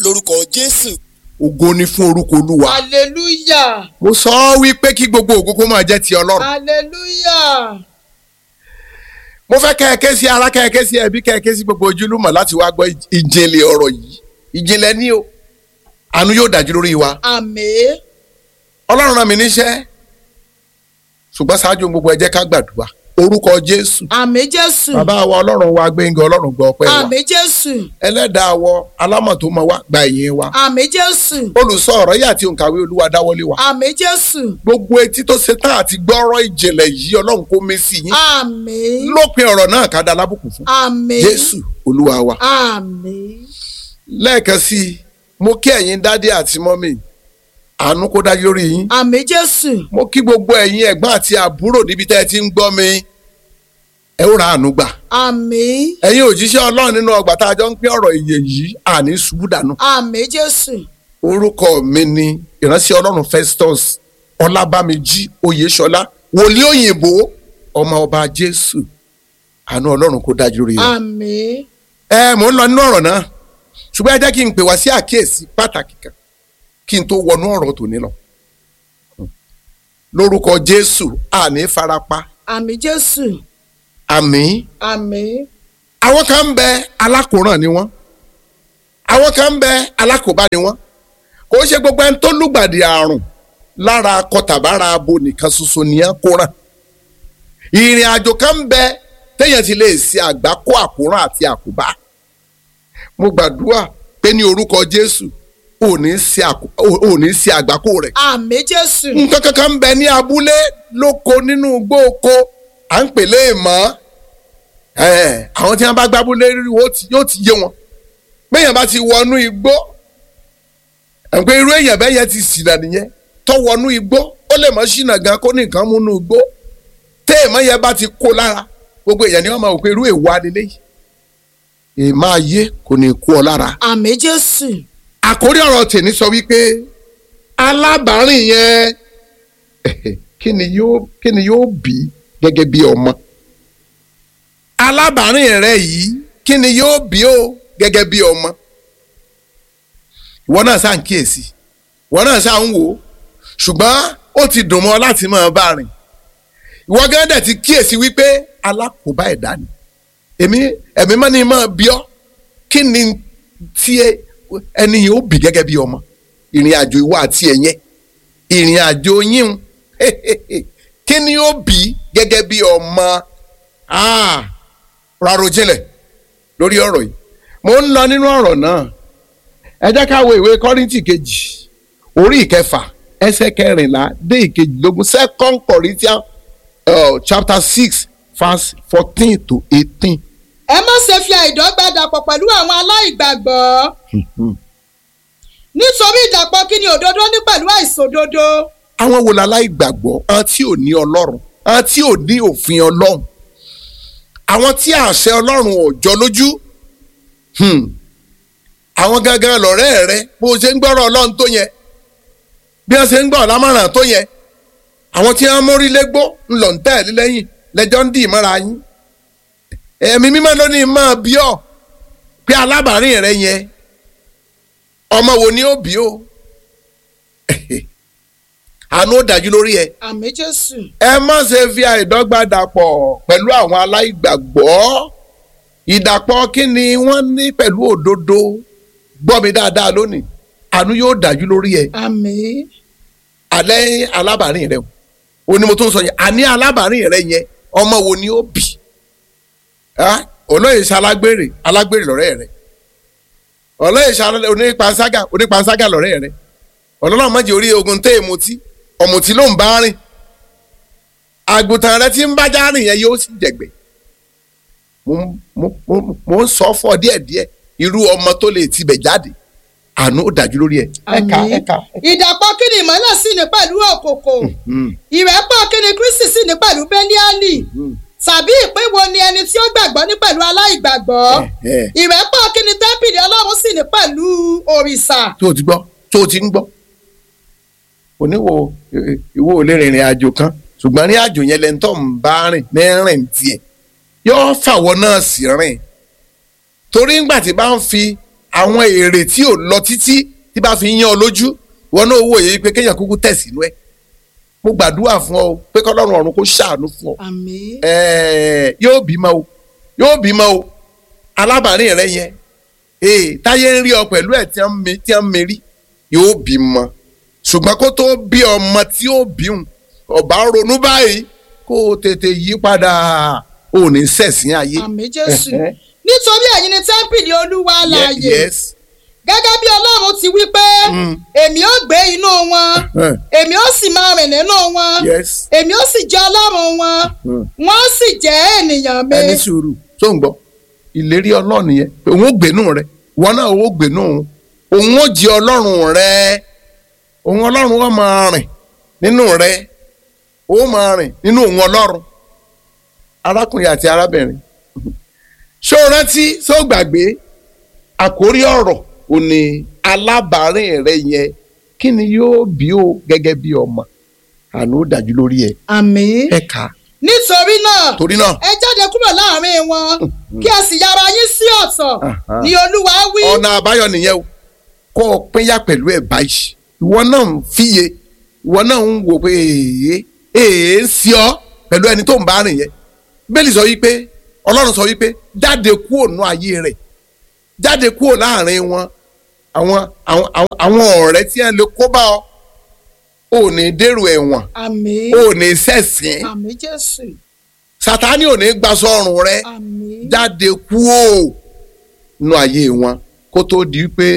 lórúkọ jésù. ògo ni fún orúkọ olúwa. hallelujah mo sọ ọ́ wípé kí gbogbo ògo kó máa jẹ́ ti ọlọ́run. hallelujah mo fẹ́ kẹ́ẹ̀kẹ́ sí ara kẹ́ẹ̀kẹ́ sí ẹbí kẹ́ẹ̀kẹ́ sí gbogbo ojúlùmọ̀ láti wá gbọ́ ìjìnlẹ̀ ọ̀rọ̀ yìí ìjìnlẹ̀ ní o àánú yóò dájú lórí wa àmín ọlọ́run rán mi níṣẹ́ ṣùgbọ́n ṣáájú gbogbo ẹ jẹ́ ká gbàdúrà orúkọ jésù àmín jésù bàbá wa ọlọ́run wa gbẹ̀ngàn ọlọ́run gbọ́ ọpẹ́ wa àmín jésù ẹlẹ́dàá wọ alámọ̀ tó mọ wá gba ìyìn wa àmín jésù olùsọ ọ̀rọ̀ yìí àti òǹkàwé olúwa dáwọ́lé wa àmín jésù gbogbo etí tó ṣe tán àti gbọ́rọ̀ ìjìnlẹ̀ yìí ọlọ́run kó mí sí yín àmín lópin ọ̀rọ̀ náà ká da lábùkù fún àmín jésù olúwa wa àmín lẹ́ẹ̀kan sí i mo kí ẹ̀yin dádì àti mọ́mì àánú kó dájú lórí yín àmín jésù mo kí gbogbo ẹ̀yin ẹ̀gbọ́n àti àbúrò níbi tẹ́ ẹ ti ń gbọ́ mi ẹ ó ra àánú gbà àmín ẹ̀yin òjíṣẹ́ ọlọ́run nínú ọgbà tá a jọ ń pín ọ̀rọ̀ ìyè yìí àní ṣubú dànù àmín jésù orúkọ mi ni ìránṣẹ́ ọlọ́run Festus ọlábàmíjì oyèṣọlá wòlíì òyìnbó ọmọ ọba jésù àánú ọlọ́run kó dájú lórí yín àmín ẹ mò ń lọ nínú ọ̀rọ̀ náà ṣùgbọ́n ẹ jẹ́ kí n pè wá sí àkíyèsí pàtàkì kan kí n tó wọnú ọ̀rọ̀ tòní lọ. lórúkọ jésù àní farapa àmín jésù àmì àmín àwọn kan ń bẹ alákòóràn ni wọ́n àwọn kan ń bẹ alákòóbá ni wọ́n kò ṣe gbogbo ẹni tó lùgbàdì àrùn lára kọtàbára abo nìkan ṣoṣo nìyẹn kóràn ìrìn àjò kan ń bẹ téèyàn ti lè ṣe àgbákò àkóràn àti àkóbá mo gbàdúrà pé ní orúkọ jésù ò ní ṣe àkó- ò- ò ní ṣe àgbákò rẹ̀ àmín jésù nǹkan kankan ń bẹ ní abúlé lóko nínú igbó oko à ń pè léèmọ́ ẹ̀, àwọn tí wọ́n bá gbábúlé rí wo ti- yóò ti yé wọn béèyàn bá ti wọnú igbó ẹ̀ ń pé irú èèyàn bẹ́ẹ̀ yẹn ti ṣìnà nìyẹn tó wọnú igbó ó lè mọ́ ṣìnà gan kó ní nǹkan múnú igbó téèmọ́ yẹn bá ti kó lára gbogbo èèyàn ni wọ́n máa wò pé irú èèwọ̀ adilé yìí èèmọ̀ ayé kò ní kú ọ lára àmín jésù àkórí ọ̀rọ̀ tèmi sọ wípé alábàárìn yẹn kí ni yóò kí ni yóò bí gẹ́gẹ́ bí ọmọ alábàárìn rẹ yìí kí ni yóò bí o gẹ́gẹ́ bí ọmọ ìwọ náà sáà ń kíyèsí ìwọ náà sáà ń wò ó ṣùgbọ́n ó ti dùn mọ́ láti máa bá rìn ìwọ gẹ́gẹ́ dẹ̀ ti kíyèsí wípé alákòóbá ẹ̀dá ni èmi ẹ̀mí mọ́ ni máa bí ọ́ kí ni tí ẹ- ẹni yìí ó bì gẹ́gẹ́ bí ọmọ ìrìn àjò ìwọ àti ẹ̀yẹ ìrìn àjò yín kí ni ó bì gẹ́gẹ́ bí ọmọ Ah, rárò jinlẹ̀ lórí ọ̀rọ̀ yìí mo ń lọ nínú ọ̀rọ̀ náà ẹ jẹ́ ká wo ìwé kọ́ríntì kejì orí ìkẹfà ẹsẹ̀ kẹrìnlá dé ìkejìlélógún second Corinthians uh, chapter six verse fourteen to eighteen. ẹ má ṣe fi àìdọ́gba dàpọ̀ pẹ̀lú àwọn aláìgbàgbọ́ nítorí ìdàpọ̀ kí ni òdodo ní pẹ̀lú àìṣòdodo àwọn wo láláì gbàgbọ́ àwọn tí ò ní ọlọ́run àwọn tí ò ní òfin ọlọ́run àwọn tí àṣẹ ọlọ́run ò jọ lójú Hmm. àwọn gangan lọ̀rẹ́ rẹ bó ṣe ń gbọ́rọ̀ ọlọ́run tó yẹ bí wọ́n ṣe ń gbọ́ lámọ̀ràn tó yẹ àwọn tí wọ́n mórí légbó ńlọ ń tẹ̀lé lẹ́yìn lẹ́jọ́ ń dì mọ́ra yín ẹ̀mí mímọ́ ló ní máa bí ọ pé alábàárìn rẹ yẹn ọmọ wo ni ó bí o àánú ó dájú lórí ẹ àmín jésù ẹ má ṣe fi àìdọ́gba dàpọ̀ pẹ̀lú àwọn aláìgbàgbọ́ ìdàpọ̀ kí ni wọ́n ní pẹ̀lú òdodo gbọ́ mi dáadáa lónìí àánú yóò dájú lórí ẹ àmín alẹ́ alábàárìn rẹ o ò ní mo tún sọ yẹn àní alábàárìn rẹ yẹn ọmọ wo ni ó bì Ah, olóyè ṣe alágbèrè alágbèrè lọ́rẹ́ rẹ olóyè ṣe alẹ́- onípanṣágà onípanṣágà lọ́rẹ́ rẹ ọlọ́run má jẹ́ orí ogun tẹ́ èmùtí ọ̀mùtí ló ń bá rìn àgùntàn rẹ tí ń bá já rìn yẹn yóò sì jẹ̀gbẹ́ mo ń- mo mo- mo ń sọ fún ọ díẹ̀díẹ̀ irú ọmọ tó lè tibẹ̀ jáde àánú ó dájú lórí ẹ. ẹ̀ka àmín ẹ̀ka. ìdàpọ̀ kí ni ìmọ́lẹ̀ sì ní pẹ̀lú òkùnkùn Hmm. ìrẹ́pọ̀ kí ni kristi sì ní pẹ̀lú bẹ́líálì tàbí ìpín wo ni ẹni tí ó gbàgbọ́ ní pẹ̀lú aláìgbàgbọ́ Eh, eh. ìrẹ́pọ̀ kí ni tẹ́ḿpìlì ọlọ́run sì ní pẹ̀lú òrìṣà tó o ti gbọ́ tó o ti ń gbọ́ oníwo eh, ìwọ ò lè rìnrìn àjò kan ṣùgbọ́n ní àjò yẹn lẹ́ni tó ń bá rìn ní rìn tiẹ̀ yóò fàwọ́ náà sí rìn torí ńgbà tí bá ń fi àwọn èrè tí ò lọ títí tí bá fi yán ọ lójú wọn náà wòye pé kéèyàn kúkú tẹ̀ sínú ẹ̀ mo gbàdúrà fún ọ pé kọ́lọ́run ọ̀run kó ṣàánú fún ọ àmín ẹ̀ẹ́ yóò bímọ o yóò bímọ o alábàárìn rẹ yẹn ee táyé ń rí ọ pẹ̀lú ẹ̀ tí wọ́n mi tí wọ́n mi rí yóò bímọ ṣùgbọ́n kó tó bí ọmọ tí ó bíhùn ọba ronú báyìí kó o tètè yí padà ò ní sẹ̀sìn ayé. àmín jésù Ẹ̀hẹ́. nítorí ẹ̀yin ni tẹ́ḿpìlì olúwa Ye- láàyè yes. gẹ́gẹ́ bí ọlọ́run ti wí pé Mm. èmi ó gbé inú wọn Ẹ̀hẹ́. èmi ó sì máa rìn nínú wọn yes. èmi ó sì jẹ́ ọlọ́run wọn Mm. wọ́n sì jẹ́ ènìyàn mi ẹni sùúrù tó ń gbọ́ ìlérí ọlọ́run yẹn pé òun ó gbénú rẹ wọn náà ó gbénú òun òun ó jẹ ọlọ́run rẹ òun ọlọ́run ó máa rìn nínú rẹ ó máa rìn nínú òun ọlọ́run arákùnrin àti arábìnrin ṣó o rántí ṣó o gbàgbé àkórí ọ̀rọ̀ ò ní alábàárìn rẹ yẹn kí ni yóò bí o gẹ́gẹ́ bí ọmọ àná ó dájú lórí ẹ̀ àmín ẹ̀ ká nítorí náà torí náà ẹ jáde kúrò láàrin wọn kí ẹ sì yára yín sí ọ̀tọ̀ Aha. ni olúwa wí ọ̀nà àbáyọ nìyẹn o kó o pínyà pẹ̀lú ẹ̀ báyìí ìwọ náà ń fíye ìwọ náà ń wò pé èèyàn èèyàn ń sí ọ pẹ̀lú ẹni tó ń bá rìn yẹn bẹ́ẹ̀lì sọ wípé ọlọ́run sọ wípé jáde kúrò nú ayé rẹ̀ jáde kúrò láàrin wọn àwọn àwọn àwọn- àwọn ọ̀rẹ́ tí wọ́n lè kó bá ọ ò ní dèrò ẹ̀wọ̀n àmín ò ní ṣẹ̀sìn àmín jésù sátánì ò ní gbaṣọ ọrùn rẹ àmín jáde kúò nù ayé wọn kó tó di pé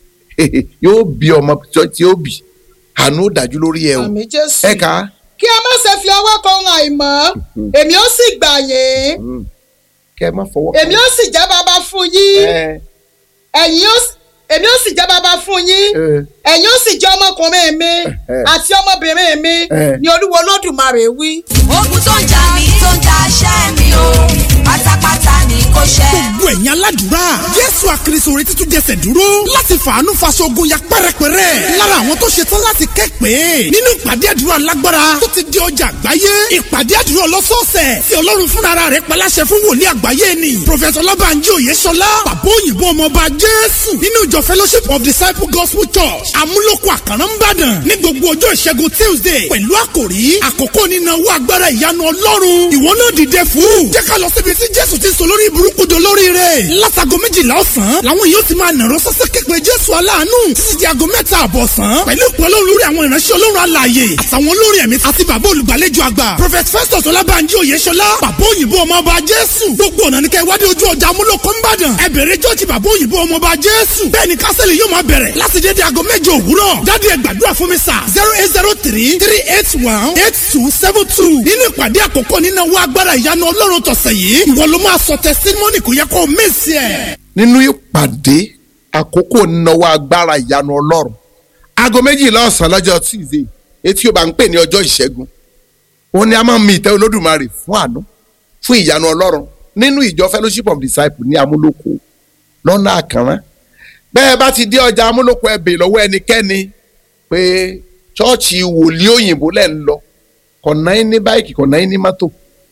yóò bí ọmọ tí ó bì àánú ó dájú lórí ẹ o àmín jésù ẹ kà á kí ẹ má ṣe fi ọwọ́ kan ohun àìmọ́ èmi ó sì gbà yín kẹ ẹ má fọwọ́ èmi ó sì jẹ́ bàbá fún yín ẹ ẹ̀yin ó sì- èmi ó sì jẹ́ bàbá fún yín ẹ ẹ̀yin ó sì jẹ́ ọmọkùnrin mi Eh. àti ọmọbìnrin mi Eh. ni olúwo olódùmarè wí. ogun tó ń jà mí tó ń jà ṣẹ́ mi o pátápátá ni kò ṣẹ́. gbogbo ẹ̀yin aládùúrà jésù àkìrìsòrè títún jẹsẹ̀ dúró láti fàánú faṣogun ya pẹ́rẹpẹ́rẹ́ lára àwọn tó ṣetán láti kẹ́pẹ́ nínú ìpàdé àdúrà lágbára tó ti di ọjà àgbáyé ìpàdé àdúrà ọlọ́sọ̀ọ̀sẹ̀ tí ọlọ́run fúnra rẹ̀ paláṣẹ fún wòlíì àgbáyé ni prọfẹsọ ọlọ́bànjí òyeṣọlá bàbá òyìnbó ọmọọba jésù nínú ìjọ fellowship of disciple gospel church amúlòkọ àkàrà ńbàdàn ní gbogbo ọjọ́ ìṣẹ́gun tuesday pẹ̀lú àkòrí àkókò nínáwó agbára ìyanu ọlọ́run ìwọ náà dìde fún jẹ́ ká lọ síbi tí jésù ti sọ lórí burúkú do lórí rẹ̀ látago méjìlá ọ̀sán làwọn yóò ti máa nàró sọ́sẹ́ képe jésù aláàánú títí di aago mẹ́ta àbọ̀ ọ̀sán pẹ̀lú ìpè ọlọ́run lórí àwọn ìránṣẹ́ ọlọ́run alààyè àtàwọn olórin ẹ̀mí àti bàbá olùgbàlejò àgbà prophet festus ọlábànjí oyèṣọlá bàbá òyìnbó ọmọọba jésù gbogbo ọ̀nà ní kẹ́ wádìí ojú ọjà amúlòkó ńbàdàn ẹ bẹ̀rẹ̀ jọ́ọ̀jì bàbá òyìnbó ọmọọba jésù bẹ́ẹ̀ ni kásẹ̀lì yóò máa bẹ̀rẹ̀ láti dédé aago mẹ́jọ òwúrọ̀ jáde ẹ gbàdúrà fún mi sà zero eight zero three three eight one eight two seven two nínú ìpàdé àkọ́kọ́ nínú owó agbára ìyanu ọlọ́run tọ̀sẹ̀ yìí ìwọ ló máa sọ testimony kò yẹ kó o mísì ẹ̀. nínú ìpàdé àkókò náwó agbára ìyanu ọlọ́run aago méjìlá ọ̀sán lọ́jọ́ tuesday etí ó bá ń pè ní ọjọ́ ìṣẹ́gun òun ni a máa ń mi ìtẹ́ olódùmarè fún àánú fún ìyanu ọlọ́run nínú ìjọ fellowship of disciples ní amúlòkó lọ́nà àkànrán bẹ́ẹ̀ bá ti dé ọjà amúlòkó ẹ bèè lọ́wọ́ ẹnikẹ́ni pé ṣọ́ọ̀ṣì wòlíì òyìnbó lẹ̀ ń lọ kọ̀nà yín ní báìkì kọ̀nà yín ní mọ́tò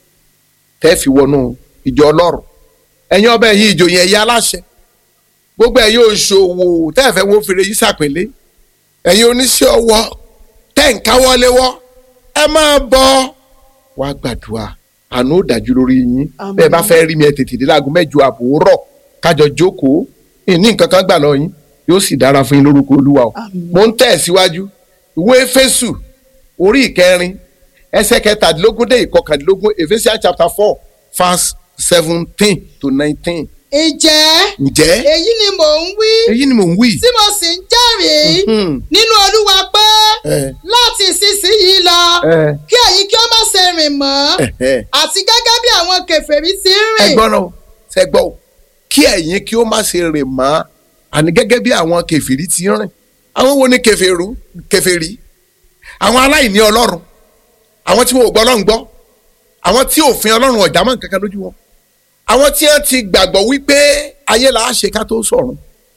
tẹ́ fi wọnú ìjọ ọlọ́run ẹ̀yin ọbẹ̀ yìí ìjòyè ẹ̀yà aláṣẹ gbogbo ẹ̀yin òṣòwò tẹ́ẹ̀fẹ́ wo fèrè yìí sàpèlé ẹ̀yin oníṣẹ́ ọwọ́ tẹ́ ń káwọ́léwọ́ ẹ máa bọ̀ wá gbàdúrà àánú ò dájú lórí yín Àmín. bẹ́ẹ̀ bá fẹ́ rí mi ẹ tètè dé láago mẹ́jọ àbò rọ̀ kájọ jókòó ìní nǹkan kan gbà lọ yín yóò sì dára fún yín lórúkọ olúwa o Àmín. mo ń tẹ̀ síwájú ìwé Éfésù orí ìkẹrin ẹsẹ̀ kẹtàdínlógún dé ìkọkàndínlógún Ephesians chapter four verse seventeen to nineteen ǹjẹ́ ǹjẹ́ èyí ni mò ń wí èyí ni mò ń wí. tí mo sì ń jẹ́rìí Mhm. nínú olúwa pé ẹ láti ìsinsìnyí lọ ẹ kí ẹ̀yin kí ó má ṣe rìn mọ́ ẹ àti gẹ́gẹ́ bí àwọn kèfèrí ti ń ẹ rìn gbọ́n náà ṣe gbọ́ o kí ẹ̀yin kí ó má ṣe rìn mọ́ àní gẹ́gẹ́ bí àwọn kèfèrí ti ń rìn àwọn wo ni kèfèrí kèfèrí àwọn aláìní ọlọ́run àwọn tí wọn ò gbọ́ ọlọ́run gbọ́ àwọn tí òfin ọlọ́run ọ̀já mọ́ nǹkan kan lójú wọn àwọn tí wọ́n ti gbàgbọ́ wípé ayé là á ṣe ká tó sọ̀run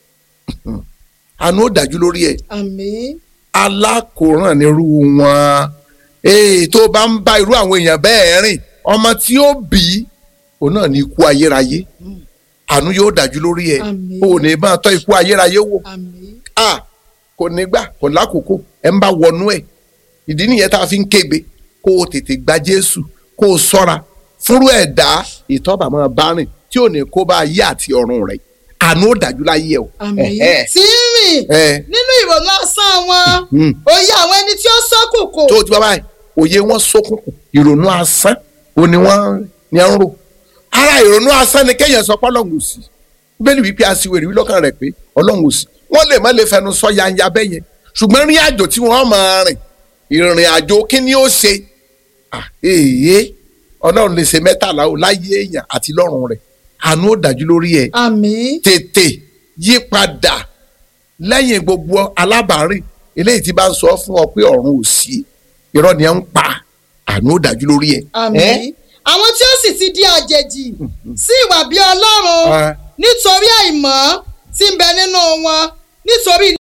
àánú ó dájú lórí ẹ̀ àmín alákòóràn nírú wọn ee tó bá ń bá irú àwọn èèyàn bẹ́ẹ̀ rìn ọmọ tí ó bí òun náà ní ikú ayérayé àánú yóò dájú lórí ẹ Àmín. o ò ní máa tọ́ ikú ayérayé wò àmín a kò ní gbà kò lákòókò ẹ ń bá wọnú ẹ ìdí nìyẹn tá a fi ń kégbe kó o tètè gba jésù kó o sọ́ra fúnrú ẹ̀dá ìtọ́ba máa bá rìn tí ò ní kó bá ayé àti ọ̀run rẹ̀ àánú ó dájú láyé ẹ o. àmín Ẹ̀hẹ́. tí ń rìn ẹ nínú ìrònú asán wọn Mm. òye àwọn ẹni tí ó ṣókùnkùn tó o ti bá báyìí òye wọn ṣókùnkùn ìrònú asán o ni wọn ni à ń rò ara ìrònú asán ni kéèyàn sọ pé ọlọ́run ò sí bẹ́ẹ̀ni wípé aṣiwèrè wí lọ́kàn rẹ̀ pé ọlọ́run ò sí wọ́n lè má lè fẹnu sọ yanya bẹ́ẹ̀ yẹn ṣùgbọ́n rí àjò tí wọ́n máa rìn ìrìn àjò kí ni ó ṣe Ah, èyí ọlọ́run lè ṣe mẹ́tàlá o láyé èèyàn àti lọ́run rẹ̀ àánú ó dájú lórí ẹ̀ àmín tètè yí padà lẹ́yìn gbogbo alábàárìn eléyìí tí bá ń sọ fún ọ pé ọ̀run ò sí irọ́ ni ẹ ń pa àánú ó dájú lórí ẹ̀. àmín àwọn tí ó sì ti di àjèjì sí ìwà bí ọlọ́run Ah. nítorí àìmọ́ tí ń bẹ nínú wọn nítorí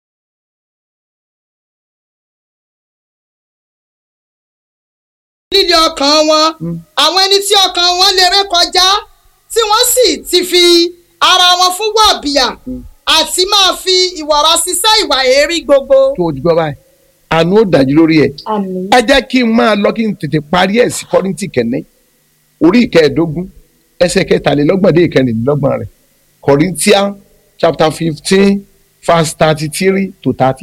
líle ọkàn wọn àwọn ẹni tí ọkàn wọn lè ré kọjá tí wọ́n sì ti fi ara wọn fún wọ̀bìà àti máa fi ìwọ̀ra ṣiṣẹ́ ìwà èérí gbogbo. tó o ti gbọ́ báyìí àánú ó dájú lórí ẹ̀. àmín. ẹ jẹ́ kí n máa lọ kí n tètè parí ẹ̀ sí kọ́rìntì kẹ́nẹ́ orí ìkẹẹ̀ẹ́dógún ẹsẹ̀ kẹtàlélọ́gbọ̀n dé ìkẹrìnlélọ́gbọ̀n rẹ̀ Corinthians chapter fifteen verse thirty three to thirty